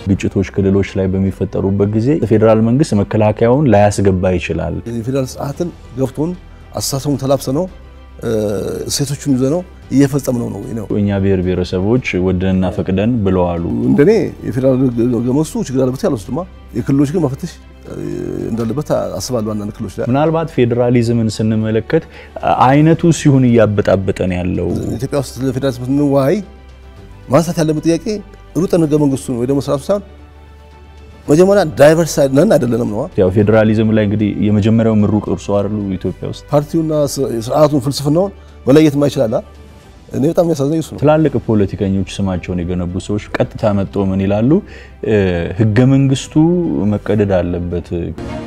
ግጭቶች ክልሎች ላይ በሚፈጠሩበት ጊዜ ፌዴራል መንግስት መከላከያውን ላያስገባ ይችላል። የፌዴራል ስርዓትን ገብቶን አስተሳሰቡን ተላብሰ ነው እሴቶቹን ይዘ ነው እየፈጸም ነው ነው እኛ ብሔር ብሔረሰቦች ወደንና ፈቅደን ብለዋሉ። እንደኔ የፌዴራል ህገ መንግስቱ ችግር አለበት ያልወስድማ የክልሎች ግን መፈተሽ እንዳለበት አስባለሁ። አንዳንድ ክልሎች ላይ ምናልባት ፌዴራሊዝምን ስንመለከት አይነቱ ሲሆን እያበጣበጠን ያለው ኢትዮጵያ ውስጥ ለፌዴራሊዝም ስንወያይ ማንሳት ያለበት ጥያቄ ሩጠን ህገ መንግስቱን ወይ ደግሞ ስርዓቱ ሳይሆን መጀመሪያ ዳይቨርስ ነን አይደለንም ነው። ያው ፌዴራሊዝም ላይ እንግዲህ የመጀመሪያው ምሩቅ እርሶ አይደሉ? ኢትዮጵያ ውስጥ ፓርቲውና ስርዓቱን ፍልስፍናውን መለየት ማይችላል። እኔ በጣም የሚያሳዝነኝ እሱ ነው። ትላልቅ ፖለቲከኞች ስማቸውን የገነቡ ሰዎች ቀጥታ መጥቶ ምን ይላሉ? ህገ መንግስቱ መቀደድ አለበት